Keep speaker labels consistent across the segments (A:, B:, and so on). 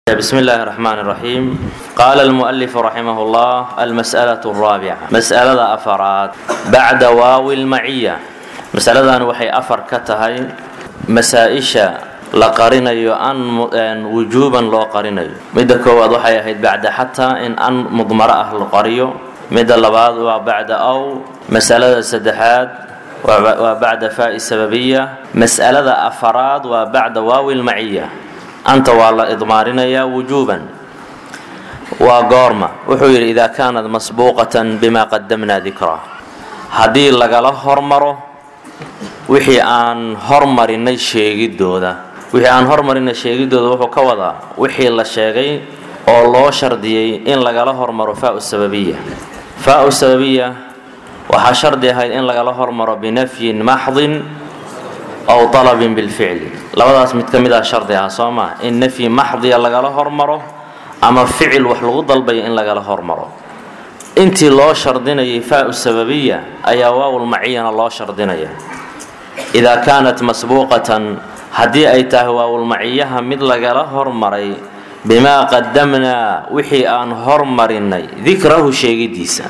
A: بسم الله الرحمن الرحيم قال المؤلف رحمه الله المسألة الرابعة مسألة أفراد بعد واو المعية مسألة وحي أفر كتهي مسائشة لقرنيو أن وجوبا لو قرنيو مدى كواد وحي أهيد بعد حتى إن أن مضمرة أهل قريو مدى لبعض وبعد أو مسألة سدحات وبعد فاء السببية مسألة أفراد وبعد واو المعية anta waa la idmaarinayaa wujuuban waa goorma wuxuu yidhi idaa kaanat masbuuqatan bima qadamnaa dikraa haddii lagala hormaro wixii aan hormarinay sheegidooda wixii aan hormarinay sheegidooda wuxuu ka wadaa wixii la sheegay oo loo shardiyey in lagala hormaro faau sababiya faau sababiya waxaa shardi ahayd in lagala hormaro binafyin maxdin aw alabin bilficli labadaas mid ka mid ah shardi ah soo maa in nafyi maxdiya lagala hormaro ama ficil wax lagu dalbayo in lagala hormaro intii loo shardinayay faau sababiya ayaa waawulmaciyana loo shardinaya idaa kaanat masbuuqatan haddii ay tahay waawulmaciyaha mid lagala hormaray bimaa qadamnaa wixii aan hormarinay dikrahu sheegidiisa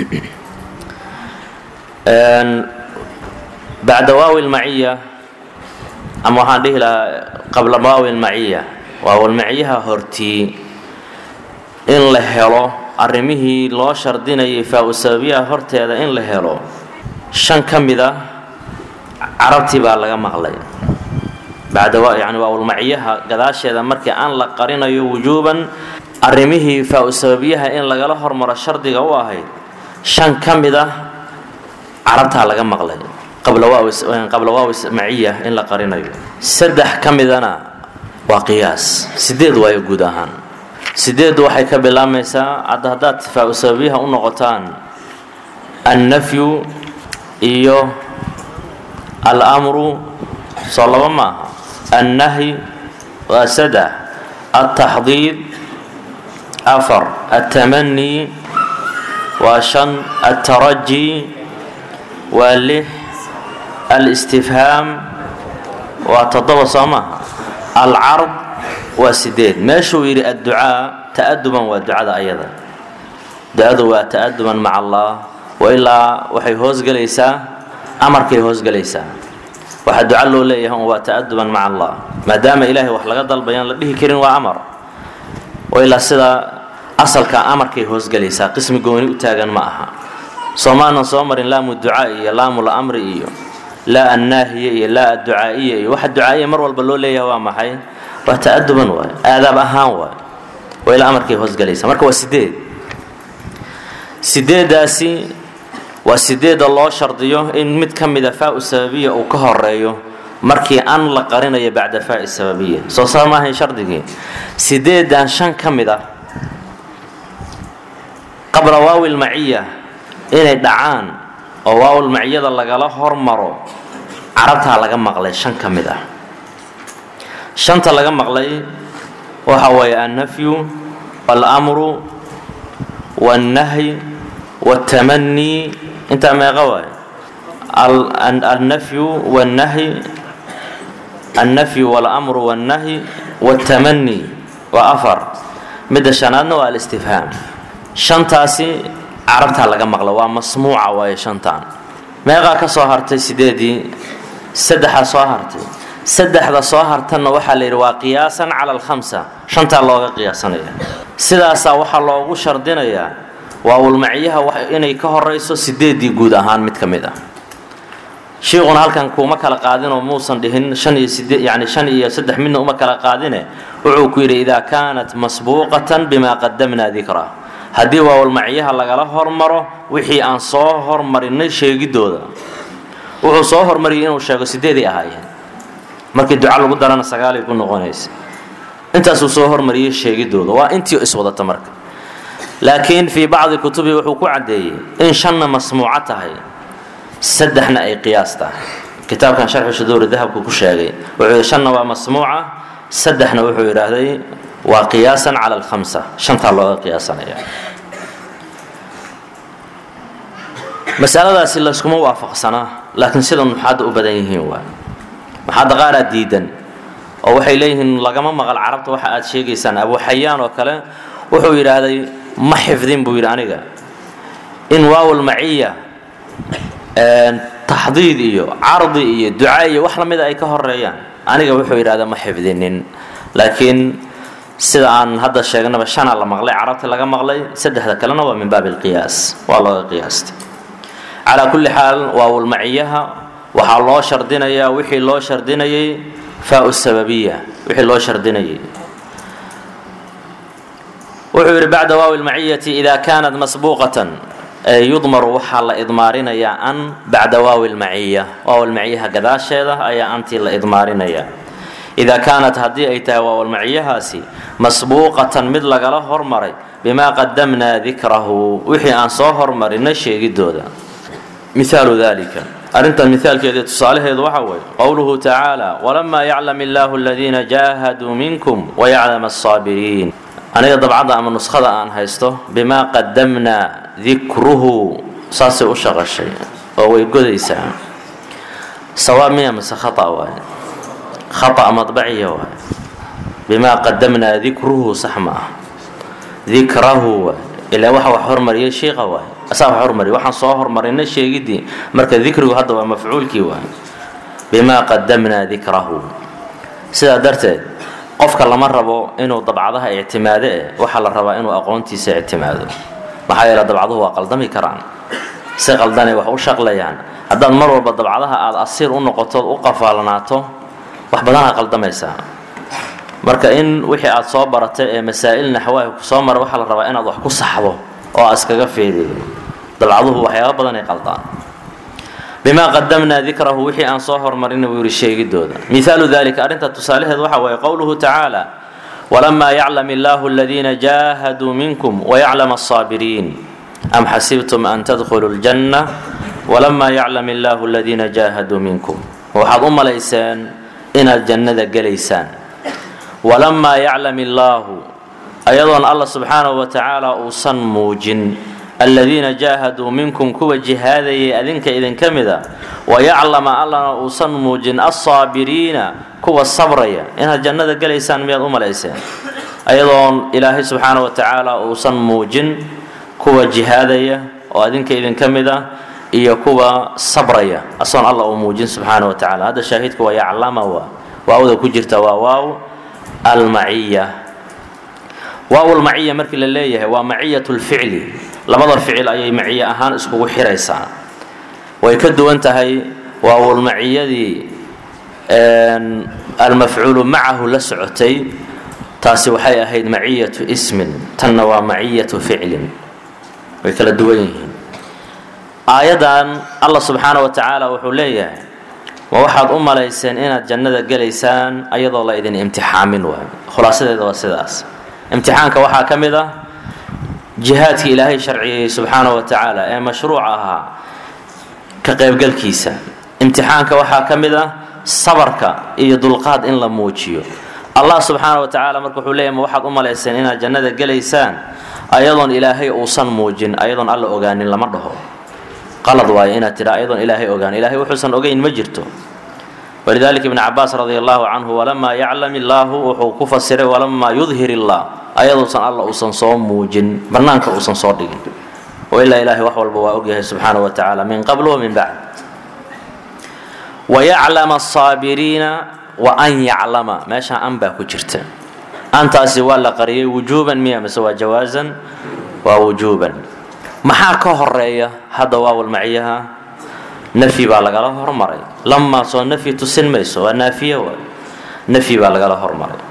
A: bacda waawi lmaciya ama waxaan dhihi lahaa qabla waawi lmaciya waawilmaciyaha hortii in la helo arrimihii loo shardinayay faa-u sababiyaha horteeda in la helo shan ka mid a carabtii baa laga maqlay bacda yani waawilmaciyaha gadaasheeda markii aan la qarinayo wujuuban arrimihii faa-u sababiyaha in lagala hormaro shardiga u ahayd shan ka mid ah carabtaa laga maqlay qabla waawi maciya in la qarinayo saddex ka midana waa qiyaas sideed waayo guud ahaan sideeddu waxay ka bilaabmaysaa hadda haddaad faa-u sababiyaha u noqotaan annafyu iyo almru soo laba ma aha annahyi waa saddex altaxdiid afar altamanii waa shan altaraji waa lix alistifhaam waa toddoba soo maaha alcard waa sideed meeshuu yidhi adducaa ta'aduban waa ducada ayada ducadu waa ta'aduban maca allah wailaa waxay hoosgelaysaa amarkay hoosgelaysaa waxaa duca loo leeyahay waa ta'aduban maca allah maadaama ilaahay wax laga dalbayaan la dhihi karin waa amar wailaa sidaa asalka amarkay hoosgelaysaa qismi gooni u taagan ma aha soomaanan soo marin laamu ducaa iyo laamul amri iyo laa annaahiya iyo laa adducaa'iya iyo waxa ducaa'iya mar walba loo leeyahay waa maxay waa ta'aduban waay aadaab ahaan waay waa ilaa amarkay hoosgelaysa marka waa sideed sideeddaasi waa sideedda loo shardiyo in mid ka mida faa-u sababiya uu ka horeeyo markii an la qarinayo bacda faa'i sababiya soo saa maahayn shardigii sideeddan shan ka mid ah qabla waawi lmaciya inay dhacaan oo waawul maciyada lagala hormaro carabtaa laga maqlay shan ka mid ah shanta laga maqlay waxa weeye annafyu walamru wاlnahyi wاltamanii intaa meeqa waay annafyu wاlnahyi annafyu walamru wاlnahyi wاltamanii waa afar midda shanaadna waa alistifhaam shantaasi carabtaa laga maqla waa masmuuca waaye shantan meeqaa ka soo hartay sideedii saddexaa soo hartay saddexda soo hartanna waxaa la yidhi waa qiyaasan cala alkhamsa shantaa looga qiyaasanaya sidaasaa waxaa loogu shardinayaa waawulmaciyaha inay ka horayso sideedii guud ahaan mid ka mid ah shiiquna halkan kuuma kala qaadinoo muusan dhihin shan iyo sideed yani shan iyo saddex midna uma kala qaadine wuxuu ku yidhi idaa kaanat masbuuqatan bima qadamnaa dikraa haddii waawalmacyaha lagala hormaro wixii aan soo hormarinay sheegidooda wuxuu soo hormariyay inuu sheego sideeday ahaayeen markii duca lagu darana sagaalay ku noqonaysa intaasuu soo hormariyey sheegidooda waa intii iswadata marka laakiin fii bacdi kutubi wuxuu ku caddeeyey in shanna masmuuco tahay saddexna ay qiyaas tahay kitaabkan sharxu shuduuri dahabku ku sheegay wuxuu yidhi shanna waa masmuuca saddexna wuxuu yidhaahday waa qiyaasan cala alkhamsa shantaa looga qiyaasanaya masaladaasi layskuma waafaqsanaa laakiin sida nuxaadda u badan yihiin waa nuxaadda qaaraa diidan oo waxay leeyihiin lagama maqal carabta waxa aad sheegaysaan abu xayaan oo kale wuxuu yidhaahday ma xifdin buu yidhi aniga in waawal maciya taxdiid iyo cardi iyo duca iyo wax lamida ay ka horeeyaan aniga wuxuu yidhahda ma xifdinin laakiin sida aan hadda sheegnaba shana la maqlay carabta laga maqlay saddexda kalena waa min baabi alqiyaas waa looga qiyaastay calaa kulli xaal waawulmaciyaha waxaa loo shardinayaa wixii loo shardinayay faau sababiya wixii loo shardinayay wuxuu yidhi bacda waawi lmaciyati ida kaanat masbuuqatan yudmaru waxaa la idmaarinayaa an bacda waawi lmaciya waawlmaciyaha gadaasheeda ayaa antii la idmaarinayaa idaa kaanat haddii ay tahay waawalmaciyahaasi masbuuqatan mid lagala hormaray bimaa qadamnaa dikrahu wixii aan soo hormarinay sheegidooda mihaalu dalika arrintan mihaalkeeda tusaalaheedu waxa weeye qowluhu tacaala walamaa yaclam illaahu aladiina jaahaduu minkum wayaclam asaabiriin aniga dabcadda ama nuskhada aan haysto bimaa qadamnaa dikruhu saasay u shaqashay oo way godaysaa sawaab miya mase khata waaye khata madbaciya waaye bimaa qadamnaa dikruhu sax ma ah dikrahu waay ilaa waxa wax hormariyay shiiqa waay asaa wax hormariya waxaan soo hormarinay sheegidii marka dikrigu hadda waa mafcuulkii waay bimaa qadamnaa dikrahu sidaa darteed qofka lama rabo inuu dabcadaha ictimaado eh waxaa la rabaa inuu aqoontiisa ictimaado maxaa yeele dabcaduhu waa qaldami karaan si qaldanay wax u shaqlayaan haddaad mar walba dabcadaha aada asiir u noqotood u qafaalanaato wax badanaa qaldamaysaa marka in wixii aad soo baratay ee masaa'il naxwaahi ku soo mara waxaa la rabaa inaad wax ku saxdo oo aad iskaga feerido dabcaduhu waxyaaba badanay qaldaan bimaa qadamnaa dikrahu wixii aan soo hormarinay buu yidhi sheegidooda mihaalu dalika arrinta tusaalaheed waxa weeye qowluhu tacaala walamaa yaclam illaahu aladiina jaahaduu minkum wayaclam asaabiriin am xasibtum an tadkhuluu ljanna walamaa yaclam illaahu aladiina jaahaduu minkum waxaad u malayseen inaad jannada gelaysaan walamaa yaclam illaahu ayadoon alla subxaanahu wa tacaala uusan muujin aladiina jaahaduu minkum kuwa jihaadayay adinka idinka mida wayaclama allana uusan muujin alsaabiriina kuwa sabraya inaad jannada gelaysaan miyaad u malayseen ayadoon ilaahay subxaana wa tacaala uusan muujin kuwa jihaadaya oo adinka idinka mida iyo kuwa sabraya asoon alla uu muujin subxaana wa tacala hadda shaahidka waa yaclama waa waawda ku jirta waa waaw almaciya waawlmaciya markii la leeyahay waa maciyat lficli labada ficil ayay maciye ahaan iskugu xiraysaa way ka duwan tahay waawlmaciyadii almafcuulu macahu la socotay taasi waxay ahayd maciyatu ismin tanna waa maciyatu ficlin way kala duwan yihiin aayaddan allah subxaana wa tacaala wuxuu leeyahay ma waxaad u malayseen inaad jannada gelaysaan ayadoo la idin imtixaamin waay khulaasadeeda waa sidaas imtixaanka waxaa ka mid ah jihaadkii ilaahay sharciyey subxaana wa tacaala ee mashruuc ahaa ka qaybgalkiisa imtixaanka waxaa ka mid ah sabarka iyo dulqaad in la muujiyo allah subxaana wa tacaala marka wuxuu leeyahy ma waxaad u malayseen inaad jannada gelaysaan ayadoon ilaahay uusan muujin ayadoon alla ogaanin lama dhaho qalad waayo inaad tidha ayadoon ilaahay ogaan ilahay wuxuusan ogeyn ma jirto walidalika ibn cabaas radi allahu canhu walamaa yaclam illaahu wuxuu ku fasiray walamaa yudhir illah ayaduusan alla uusan soo muujin bannaanka uusan soo dhigin wailaa ilahay wax walba waa ogyahay subxaana wa tacaala min qabl wa min bacd wayaclama asaabiriina wa an yaclama meeshaa an baa ku jirta antaasi waa la qariyay wujuuban miya mise waa jawaasan waa wujuuban maxaa ka horeeya hadda waawalmaciyaha nafyi baa lagala hormaray lamaa soo nafyi tusin mayso waa naafiye waay nafyi baa lagala hormaray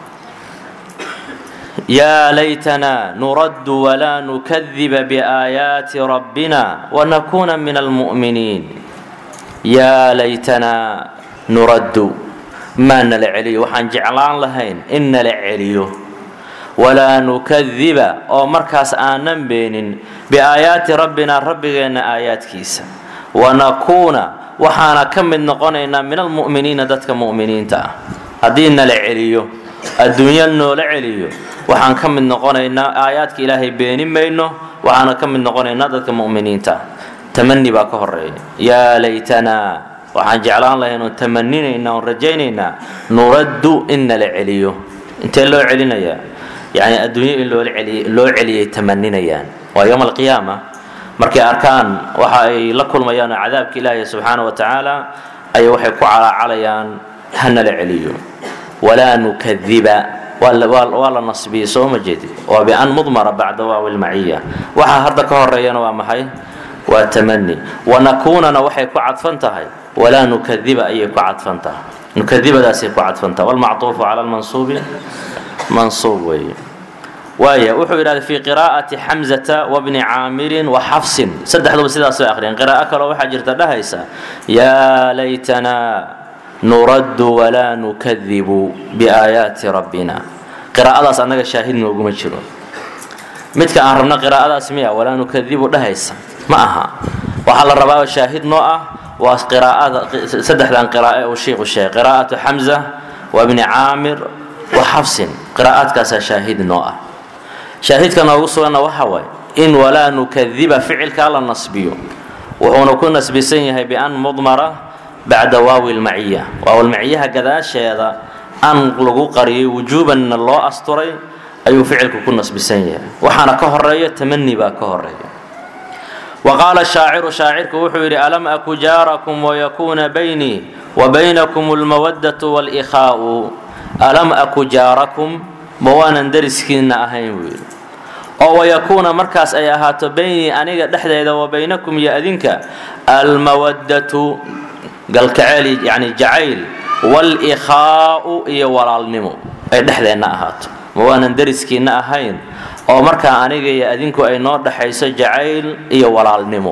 A: yaa laytana nuraddu walaa nukadiba biaayaati rabbina wanakuuna min almu'miniin yaa laytanaa nuraddu maa nala celiyo waxaan jeclaan lahayn in nala celiyo walaa nukadiba oo markaas aanan beenin biaayaati rabbina rabbigeenna aayaadkiisa wanakuuna waxaana ka mid noqonaynaa min almu'miniina dadka mu'miniinta ah haddii nala celiyo adduunya noola celiyo waxaan ka mid noqonaynaa aayaadka ilaahay beeni mayno waxaana ka mid noqonaynaa dadka mu'miniinta ah tamani baa ka horeeya yaa laytanaa waxaan jeclaan lahayn oon tamaninaynaa oon rajaynaynaa nuraddu in nala celiyo intee loo celinayaa yani adduunyo in loo celiyay tamaninayaan waa yowma alqiyaama markay arkaan waxa ay la kulmayaan oo cadaabka ilaahi subxaana wa tacaala ayay waxay ku calaacalayaan ha nala celiyo walaa nukadiba waa la nasbiyey soo ma jeedid waa bian mudmara bacda waawi lmaciya waxa hadda ka horeeyana waa maxay waa tamani wanakuunana waxay ku cadfan tahay walaa nukadiba ayay ku cadfan tahay nukadibadaasay ku cadfan tahay walmacطuufu cala lmansuubi mansuub weeye waaya wuxuu yidhahda fi qiraa'ati xamzata wabni caamirin wa xafsin saddexduba sidaas bay akhriyeen qiraa'o kaloo waxaa jirta dhahaysa yaa laytanaa nuraddu walaa nukadibu biaayaati rabbina qiraa'adaas annaga shaahid nooguma jiro midka aan rabno qiraa'adaas miya walaa nukadibu dhahaysa ma aha waxaa la rabaa oo shaahid noo ah waa qiraa'ada saddexdan qiraa'e uu shiiku sheegay qiraa'atu xamza wa bni caamir wa xafsin qiraa'aadkaasaa shaahid noo ah shaahidka noogu suganna waxa waaye in walaa nukadiba ficilkaa la nasbiyo wuxuuna ku nasbisan yahay bian mudmara bacda waawi lmaciya waawilmaciyaha gadaasheeda an lagu qariyay wujuubanna loo asturay ayuu ficilku ku nasbisan yahay waxaana ka horeeya tamani baa ka horeeya wa qaala shaaciru shaacirku wuxuu yidhi alam aku jaarakum wayakuuna baynii wa baynakum lmawaddatu walikhaa'u alam aku jaarakum ma waanan dariskiinna ahayn buu yidhi oo wayakuuna markaas ay ahaato baynii aniga dhexdeeda wa baynakum iyo adinka almawaddatu galkaceel yani jacayl walikhaa'u iyo walaalnimo ay dhexdeenna ahaato ma waanan dariskiinna ahayn oo markaa aniga iyo adinku ay noo dhexayso jacayl iyo walaalnimo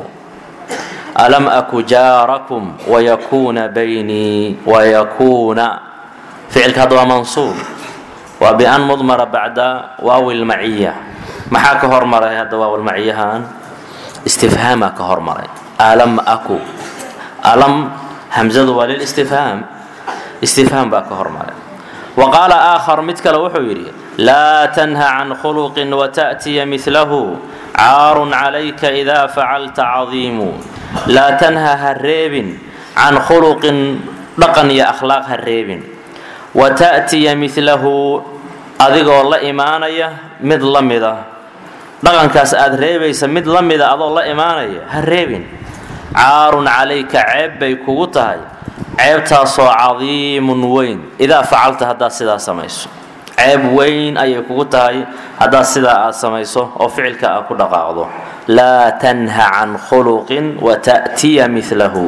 A: alam aku jaarakum wayakuuna baynii wayakuuna ficilka hadda waa mansuub waa bian mudmara bacda waawi lmaciya maxaa ka hormaray hadda waawilmaciyahan istifhaamaa ka hormaray alam aku alam hamzadu waa lilistifhaam istifhaam baa ka hormaray wa qaala aakhar mid kale wuxuu yidhi laa tanha can khuluqin wata'tiya milahu caarun calayka idaa facalta cadiimu laa tanha ha reebin can khuluqin dhaqan iyo akhlaaq ha reebin wata'tiya milahu adigoo la imaanaya mid la mida dhaqankaas aad reebaysa mid la mida adoo la imaanaya ha reebin caarun calayka ceeb bay kugu tahay ceebtaasoo cadiimun weyn idaa facalta haddaad sidaa samayso ceeb weyn ayay kugu tahay haddaad sidaa aad samayso oo ficilka aad ku dhaqaaqdo laa tanha can khuluqin wata'tiya milahu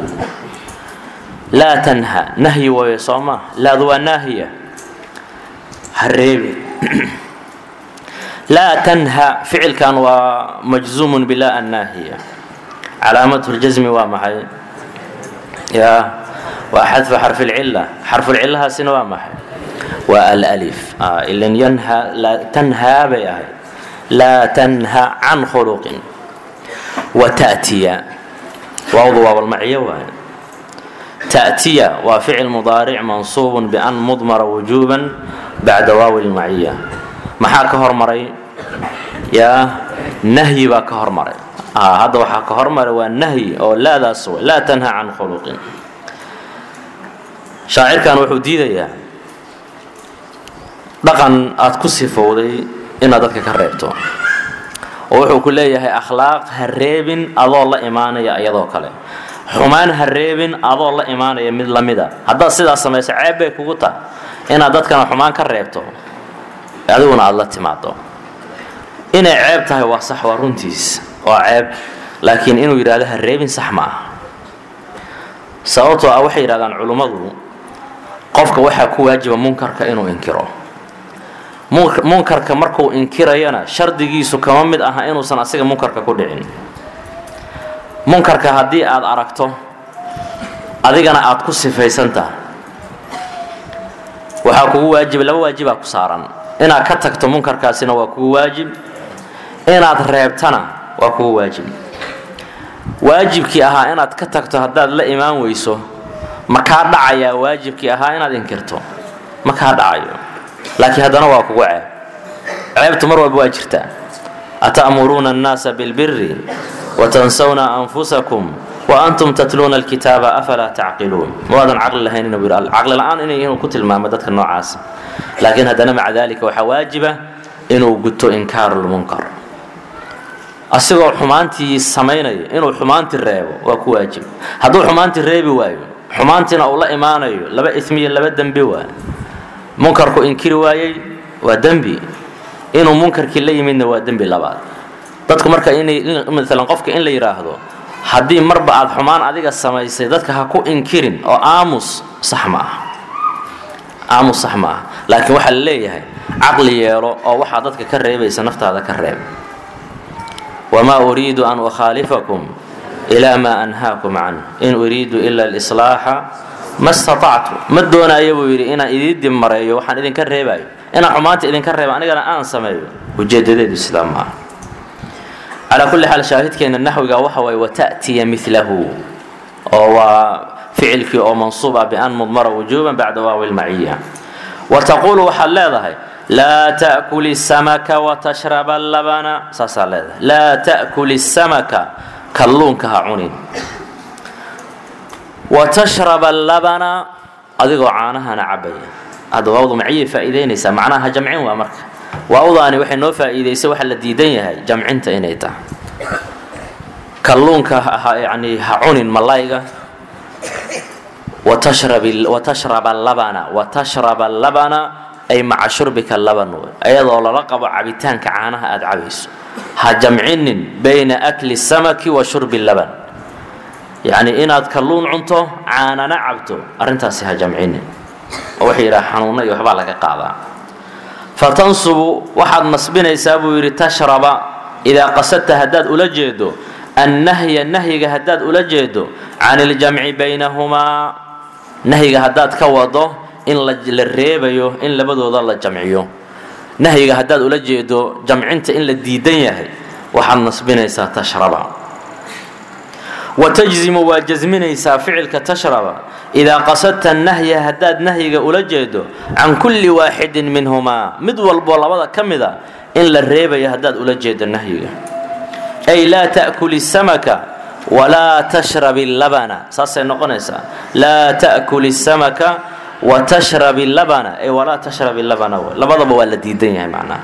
A: laa tanha nahyi waye soo maa laadu waa naahiya ha reebin laa tanha ficilkan waa majzuumun bila annaahiya calaamatu ljasmi waa maxay ya waa xadfu xarfi lcila xarfulcilahaasina waa maxay waa alif ilan yanha tanhaa bay ahayd laa tanha can khuluqin wa ta'tiya waawdu waawalmaciyo waaye ta'tiya waa ficil mudaaric mansuubun bian mudmara wujuuban bacda waawi lmaciya maxaa ka hormaray yaa nahyi baa ka hormaray hadda waxaa ka hormaray waa nahyi oo laadaas w laa tanha can khuluqin shaacirkan wuxuu diidayaa dhaqan aad ku sifowday inaad dadka ka reebto oo wuxuu ku leeyahay akhlaaq ha reebin adoo la imaanaya iyadoo kale xumaan ha reebin adoo la imaanaya mid la mida haddaad sidaas samayso ceeb bay kugu tahay inaad dadkana xumaan ka reebto adiguna aada la timaado inay ceeb tahay waa sax waa runtiis waa ceeb laakiin inuu yidhahdo ha reebin sax ma aha sababtoo ah waxay yidhahdaan culummadu qofka waxaa ku waajiba munkarka inuu inkiro munkarka markuu inkirayana shardigiisu kama mid aha inuusan asiga munkarka ku dhicin munkarka haddii aad aragto adigana aad ku sifaysan tahay waxaa kugu waajib laba waajibaa ku saaran inaad ka tagto munkarkaasina waa kugu waajib inaad reebtana waa kugu waajib waajibkii ahaa inaad ka tagto haddaad la imaan weyso ma kaa dhacayaa waajibkii ahaa inaad inkirto ma kaa dhacayo laakiin haddana waa kugu ceeb ceebtu mar walba waa jirtaa ata'muruuna annaasa bilbiri watansawna anfusakum waantum tatluuna alkitaaba afalaa tacqiluun maadan caqli lahayn inuu yidhi caqli la-aan inay inuu ku tilmaamo dadka noocaas laakiin haddana maca dalika waxaa waajiba inuu guto inkaaru lmunkar asigoo xumaantii samaynaya inuu xumaantii reebo waa ku waajib hadduu xumaantii reebi waayo xumaantiina uu la imaanayo laba ismiyo laba dembi waa munkarku inkiri waayey waa dembi inuu munkarkii la yimidna waa dembi labaad dadku marka inay maalan qofka in la yidhaahdo haddii marba aad xumaan adiga samaysay dadka ha ku inkirin oo aamus sax ma ah aamus sax ma ah laakiin waxaa la leeyahay caqli yeelo oo waxaa dadka ka reebaysa naftaada ka reeb wamaa uriidu an ukhaalifakum ilaa maa anhaakum canh in uriidu ila alislaaxa ma staactu ma doonaayo buu yidhi inaan idiin dib mareeyo waxaan idinka reebaayo inaan xumaanta idinka reebo anigana aan sameeyo ujeedadeedu sidaa ma aha calaa kulli xaal shaahidkeena naxwiga waxa waye wata'tiya milahu oo waa ficilkii oo mansuub ah bian mudmara wujuuban bacda waawi lmaciya wa taquulu waxaad leedahay laa ta'kuli samaka watashraba labana saasaa leedahay laa ta'kuli samaka kalluunka ha cunin watashraba labana adigoo caanahana cabaya hadda waawdu maciyay faa'iidaynaysaa macnaha jamcin waa marka waawdaani waxay noo faa'iidaysay waxa la diidan yahay jamcinta inay tahay kalluunka yani ha cunin malayga watashraba labana watashraba labana ay maca shurbika laban wey ayadoo lala qabo cabitaanka caanaha aada cabayso ha jamcinin bayna akli samaki wa shurbi laban yacni inaad kalluun cunto caanana cabto arrintaasi ha jamcinin oo waxay yidhaha xanuunna iyo waxbaa laga qaadaa fatansubu waxaad nasbinaysaa buu yidhi tashraba idaa qasadta haddaad ula jeedo annahya nahyiga haddaad ula jeedo can iljamci baynahumaa nahyiga haddaad ka wado in la reebayo in labadooda la jamciyo nahyiga haddaad ula jeedo jamcinta in la diidan yahay waxaad nasbinaysaa tashraba wa tajzimu waa jasminaysaa ficilka tashraba idaa qasadta nahya haddaad nahyiga ula jeedo can kulli waaxidin minhumaa mid walboo labada ka mida in la reebayo haddaad ula jeedo nahyiga ay laa ta'kuli samaka walaa tashrabi labana saasay noqonaysaa laa ta'kuli samaka wa tashrabi labana ay walaa tashrabi labana labadaba waa la diidan yahay macnaha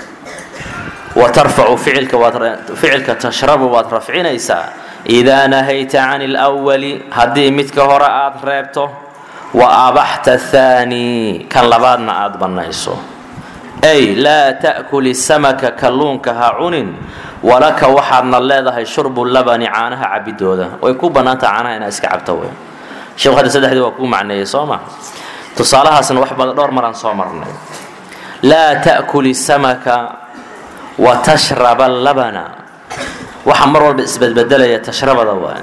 A: wa tarfacu ficilka waad ficilka tashrabu waad rafcinaysaa idaa nahayta can اlأwali haddii midka hore aad reebto wa abaxta thaani kan labaadna aad bannayso ay laa ta'kuli samaka kalluunka ha cunin walaka waxaadna leedahay shurbu labani caanaha cabidooda way ku bannaantaha caanaha inaad iska cabto wey sheekhu hadda saddexdii waa kuu macneeyey soo ma tusaalahaasna wax badan dhowr maraan soo marnay laa ta'kuli samaka wa tashraba labana waxaa mar walba isbedbedelaya tashrabada waa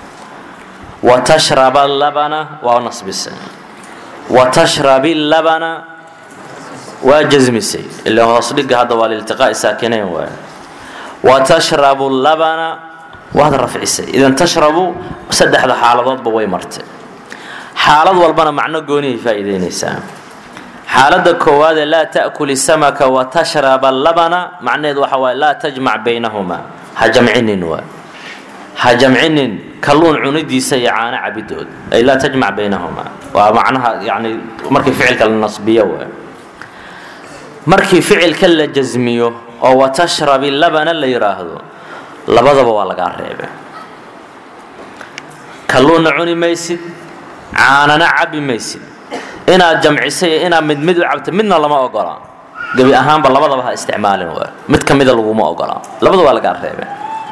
A: wa tashraba labana waa nasbisay wa tashrabi labana waa jasmisay ila hoos dhiga hadda waa liltiqaa'i saakinayn waay wa tashrabu labana waad rafcisay idan tashrabu saddexda xaaladoodba way martay xaalad walbana macno goonihay faa'iidaynaysaa xaaladda koowaadee laa ta'kuli samaka wa tashraba labana macnaheed waxa waaye laa tajmac baynahumaa ha jamcinin waa ha jamcinin kalluun cunidiisa iyo caano cabidood ay laa tajmac baynahumaa waa macnaha yani markii ficilka la nasbiyo waa markii ficilka la jasmiyo oo watashrabi labana la yidhaahdo labadaba waa lagaa reebe kalluunna cuni maysid caanana cabi maysid inaad jamcisay iyo inaad mid mid u cabto midna lama ogola gebi ahaanba labadaba ha isticmaalin waa mid ka mida laguma ogola labada waa lagaa reebe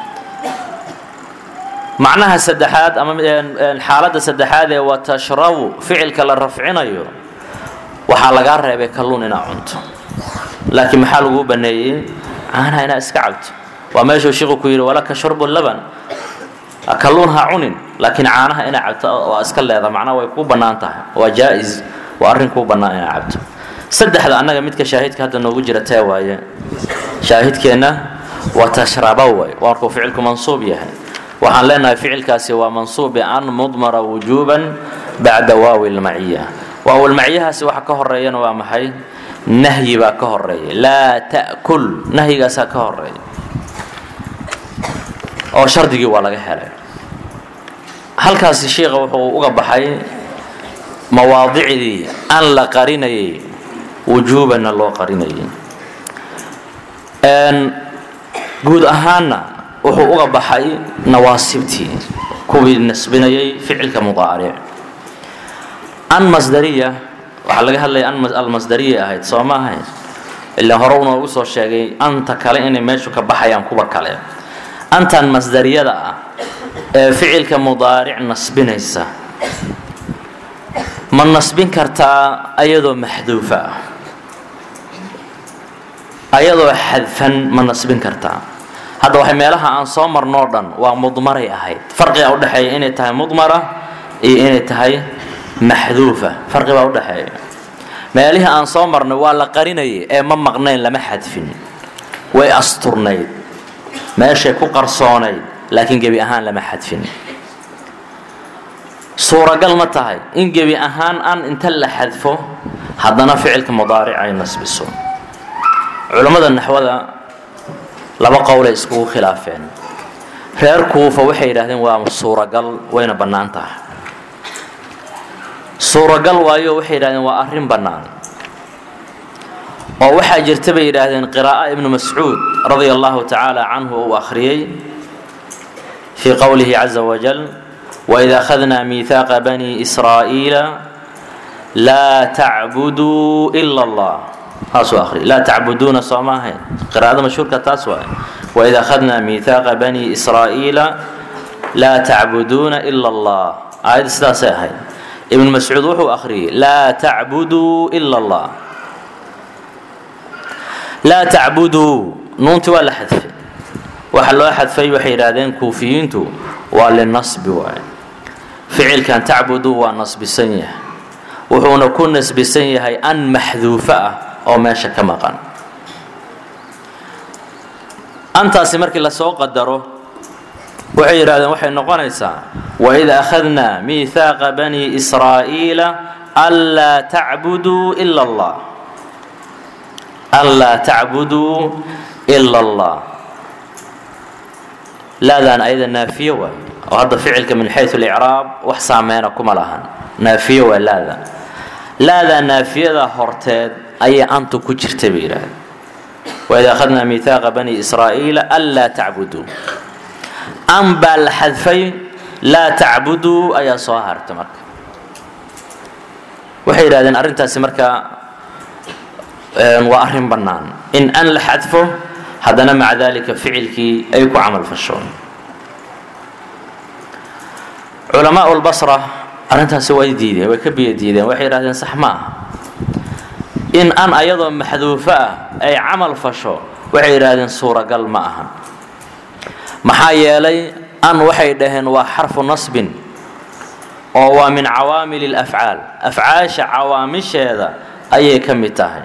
A: macnaha saddexaad ama xaaladda saddexaad ee watashrabu ficilka la rafcinayo waxaa lagaa reebay kalluun inaad cunto laakiin maxaa laguu baneeyey caanaha inaad iska cabto waa meeshuu shiiku ku yidhi walaka shurbu laban kalluun ha cunin laakiin caanaha inaad cabto waa iska leeda macnaha way kuu bannaan tahay waa jaa-is waa arrin kuu bannaan inaad cabto saddexda annaga midka shaahidka hadda noogu jira tee waaye shaahidkeenna waa tashraba way waa markuu ficilku mansuub yahay waxaan leenahay ficilkaasi waa mansuub bian mudmara wujuuban bacda waawi lmaciya waawilmaciyahaasi waxa ka horeeyana waa maxay nahyi baa ka horeeya laa ta'kul nahyigaasaa ka horeeya oo shardigii waa laga helay halkaasi sheikha wuxuu uga baxay mawaadicdii an la qarinayay wujuubanna loo qarinayay guud ahaanna wuxuu uga baxay nawaasibtii kuwii nasbinayay ficilka mudaaric an masdariya waxaa laga hadlaya an almasdariya ahayd soo ma ahayn ilaa hore unoogu soo sheegay anta kale inay meeshu ka baxayaan kuwa kale antan masdariyada ah ee ficilka mudaaric nasbinaysa ma nasbin kartaa ayadoo maxduufa ah ayadoo xadfan ma nasbin kartaa hadda waxay meelaha aan soo marnoo dhan waa mudmaray ahayd farqigaa udhexeeya inay tahay mudmara iyo inay tahay maxduufa farqi baa udhexeeya meelihii aan soo marnay waa la qarinayay ee ma maqnayn lama xadfin way asturnayd meeshay ku qarsoonayd laakiin gebi ahaan lama xadfin suuragal ma tahay in gebi ahaan an inta la xadfo haddana ficilka mudaaric ay nasbiso culammada naxwada laba qowlay iskugu khilaafeen reer kuufa waxay yidhahdeen waa suuragal wayna bannaan tahay suuragal waayo waxay yidhahdeen waa arrin bannaan oo waxaa jirta bay yidhaahdeen qiraa'a ibnu mascuud radia allahu tacaala canhu uu akhriyey fii qowlihi caza wajal waid akhadnaa miihaaqa bani israa'iila laa tacbuduu ila allah taasuu akhriy laa tacbuduuna soo ma ahayn qiraa'ada mashhuurka taas waay waid akhadnaa miihaaqa bani israa'iila laa tacbuduuna ila allah aayadda sidaasay ahayd ibnu mascuud wuxuu akhriyey laa tacbuduu ila allah laa tacbuduu nuunti waa la xadfay waxa loo xadfay waxay yidhaahdeen kuufiyiintu waa linasbi waay ficilkan tacbuduu waa nasbisan yahay wuxuuna ku nasbisan yahay an maxduufo ah oo meesha ka maqan antaasi markii lasoo qadaro waxay yidhahdeen waxay noqonaysaa waid akhadnaa miihaaqa bani israa'iila anlaa tacbuduu ila allah anlaa tacbuduu ila allah laadaan ayada naafiye waay oo hadda ficilka min xayu licraab wax saameyna kuma lahan naafiye waa laada laadaa naafiyada horteed ayay antu ku jirta bay yidhahdeen waid akhadnaa miihaaqa bani israa'iila anlaa tacbuduu an baa la xadfay laa tacbuduu ayaa soo harta marka waxay yidhahdeen arrintaasi marka waa arrin bannaan in an la xadfo haddana maca dalika ficilkii ay ku camal fasho culamaa lbasra arrintaasi way diideen way ka biyo diideen waxay yidhahdeen sax ma aha in an ayadoo maxduufo ah ay camal fasho waxay yidhaahdeen suuragal ma aha maxaa yeelay an waxay dhaheen waa xarfu nasbin oo waa min cawaamil اlafcaal afcaasha cawaamisheeda ayay ka mid tahay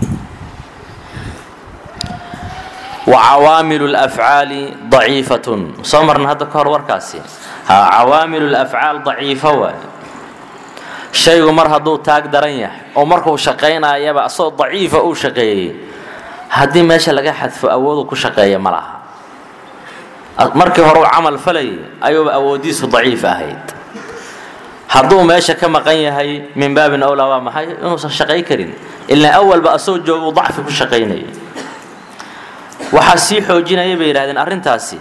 A: wa cawaamilu اlafcaali daciifatun soo marna hadda ka hor warkaasi ha cawaamilu lafcaal daciifo waay shaygu mar hadduu taag daran yahay oo markuu shaqaynayaba asagoo daciifa uu shaqeeyey haddii meesha laga xadfo awoodu ku shaqeeya ma laha markii hore uu camal falayay ayuuba awoodiisu daciif ahayd hadduu meesha ka maqan yahay min baabin awlaa waa maxay inuusan shaqay karin ilaa awalba asagoo jooga uu dacfi ku shaqaynayay waxaa sii xoojinaya bay yidhahdeen arrintaasi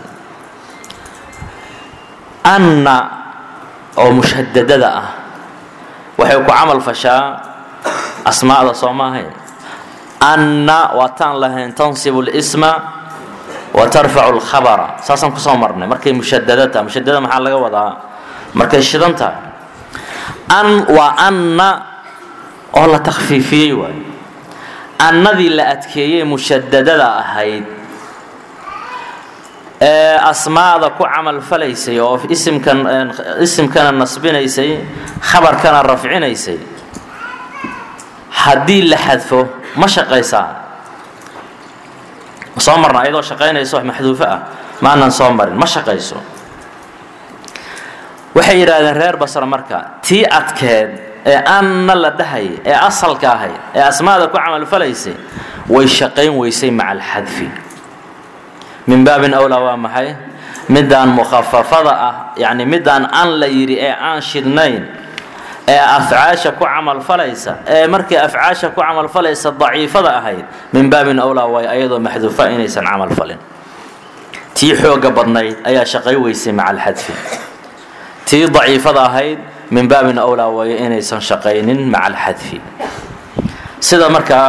A: anna oo mushadadada ah waxay ku camal fashaa asmaa'da soo maahayn anna waataan lahayn tansibu lisma wa tarfacu lkhabara saasaan kusoo marnay markay mushadada tahay mushadada maxaa laga wadaa markay shidan tahay an waa anna oo la takhfiifiyey waay annadii la adkeeyey mushadadada ahayd ee asmaada ku camal falaysay oo isimkan isimkana nasbinaysay khabarkana rafcinaysay haddii la xadfo ma shaqaysaa ma soo marna ayadoo shaqaynayso maxduufo ah maanan soo marin ma shaqayso waxay yidhaahdeen reer basra marka tii adkeed ee anna la dhahay ee asalka ahayd ee asmaada ku camalfalaysay way shaqayn weysay maca alxadfi min baabin awlaa waa maxay midaan mukhafafada ah yacni midaan an la yidhi ee aan shidnayn ee afcaasha ku camalfalaysa ee markii afcaasha ku camalfalaysa daciifada ahayd min baabin awlaa waayo ayadoo maxduufa inaysan camalfalin tii xooga badnayd ayaa shaqay weysay maca alxadfi tii daciifada ahayd min baabin awlaa waayo inaysan shaqaynin maca alxadfi sida markaa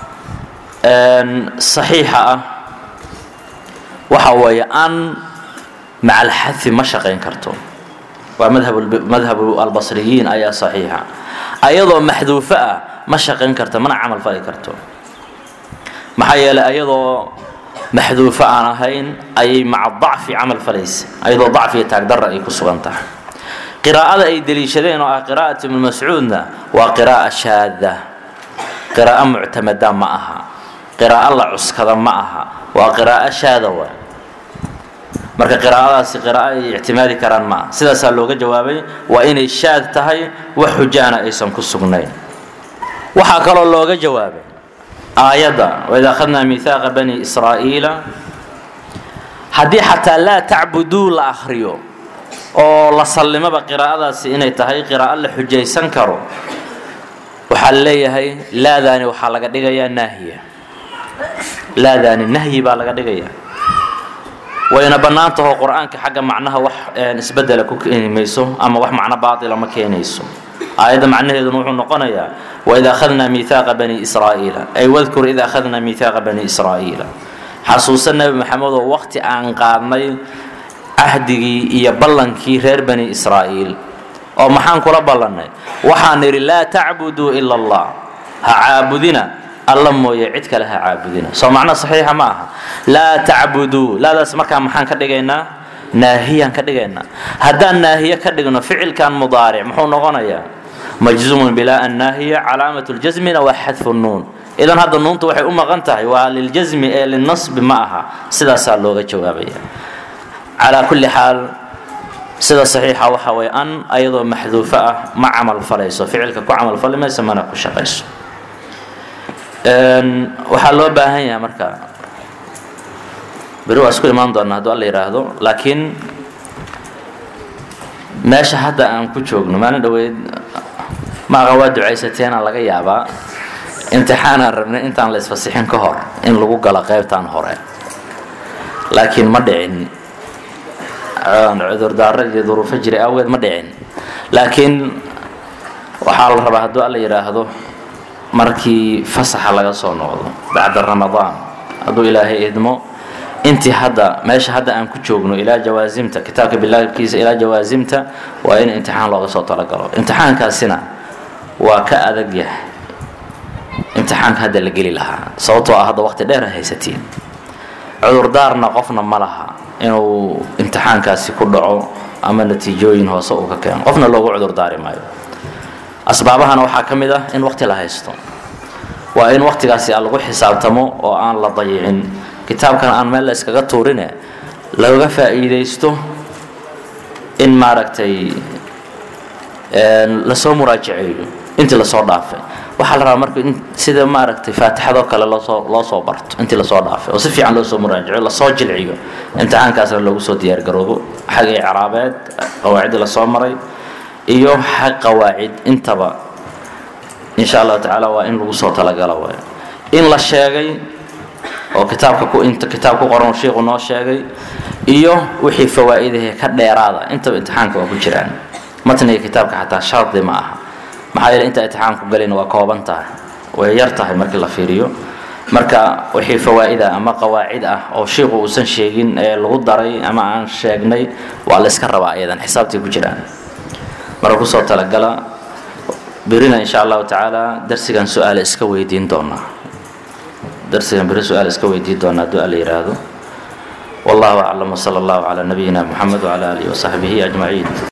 A: saxiixa ah waxa weeye an maca alxadfi ma shaqayn karto waa madhabu albasriyiin ayaa saxiixa ayadoo maxduufo ah ma shaqayn karto mana camal fali karto maxaa yeelay ayadoo maxduufo aan ahayn ayay maca dacfi camal falaysa ayadoo dacfiya taagdarra ay ku sugan tahay qiraa'ada ay deliishadeen oo ah qiraa'at ibnu mascuudna waa qiraa'a shaada qiraa'o muctamada ma aha qiraa'o la cuskada ma aha waa qiraa'o shaada waa marka qiraa'adaasi qiraa'o ay ictimaadi karaan ma aha sidaasaa looga jawaabay waa inay shaad tahay wax xujaana aysan ku sugnayn waxaa kaloo looga jawaabay aayadda waid akhadnaa miihaaqa bani israa'iila haddii xataa laa tacbuduu la akhriyo oo la sallimaba qiraa'adaasi inay tahay qiraa'o la xujaysan karo waxaa la leeyahay laadaani waxaa laga dhigayaa naahiya laadaani nahyi baa laga dhigaya wayna bannaan tahoo qur-aanka xagga macnaha wax isbedela ku keeni mayso ama wax macno baatila ma keenayso aayadda macnaheeduna wuxuu noqonayaa waid akhadnaa miihaaqa bani israa'iila ay wadkur id akhadnaa miihaaqa bani israa'iila xasuusa nebi maxamed oo waqti aan qaadnay cahdigii iyo ballankii reer bani israa'iil oo maxaan kula ballannay waxaan idhi laa tacbuduu ila allah ha caabudina alla mooye cid kale ha caabudina soo macno saxiixa ma aha laa tacbuduu laadaas markaa maxaan ka dhigaynaa naahiyaan ka dhigaynaa haddaan naahiye ka dhigno ficilkan mudaaric muxuu noqonayaa majzuumun bilaa annaahiya calaamat ljasmina waa xadfu nuun idan hadda nuuntu waxay u maqan tahay waa liljasmi ee linasbi ma aha sidaasaa looga jawaabaya calaa kulli xaal sida saxiixa waxa way an ayadoo maxduufo ah ma camal falayso ficilka ku camal fali mayso mana ku shaqayso waxaa loo baahan yahay marka beri waa isku imaan doonaa hadduu alla yidhaahdo laakiin meesha hadda aan ku joogno maalin dhoweyd maaqa waa ducaysateena laga yaabaa imtixaanaan rabnay intaan la isfasixin ka hor in lagu galo qaybtan hore laakiin ma dhicin cudurdaaro iyo duruufo jiray awgeed ma dhicin laakiin waxaa la rabaa hadduu alla yidhaahdo markii fasaxa laga soo noqdo bacda ramadaan hadduu ilaahay idmo intii hadda meesha hadda aan ku joogno ilaa jawaasimta kitaabka bilaabkiisa ilaa jawaasimta waa in imtixaan looga soo talagalo imtixaankaasina waa ka adag yahay imtixaanka hadda la geli lahaa sababtoo ah hadda waqti dheer haysatiin cudurdaarna qofna ma laha inuu imtixaankaasi ku dhaco ama natiijooyin hoose uu ka keeno qofna loogu cudurdaari maayo asbaabahana waxaa ka mid ah in waqti la haysto waa in waqtigaasi lagu xisaabtamo oo aan la dayicin kitaabkan aan meel la iskaga tuurine laga faa'iidaysto in maaragtay lasoo muraajaceeyo intii lasoo dhaafay waxaa la rabaa marka in sida maaragtay faatixadoo kale loosoo loo soo barto intii lasoo dhaafay oo si fiican loo soo muraajaciyo lasoo jilciyo imtixaankaasna loogu soo diyaargaroobo xag icraabeed qawaacidii lasoo maray iyo xag qawaacid intaba insha allahu tacaala waa in lagu soo talagalo waay in la sheegay oo kitaabka ku inta kitaab ku qoran sheikhu noo sheegay iyo wixii fawaa'idahe ka dheeraada intaba imtixaanka waa ku jiraan matniga kitaabka xataa shardi ma aha maxaa yeele inta imtixaanku galin waa kooban tahay way yar tahay markii la fiiriyo marka wixii fawaa'ida ama qawaacid ah oo sheikhu uusan sheegin ee lagu daray ama aan sheegnay waa la iska rabaa iyadan xisaabtii ku jiraan marka kusoo talagala berina insha allahu tacaala darsigan su-aale iska weydiin doonaa darsigan beri su-aal iska weydiin doonaa hadduu alla yidhaahdo wallahu aclam wsala allahu calaa nabiyina muxamed wcala aalihi wasaxbihi ajmaciin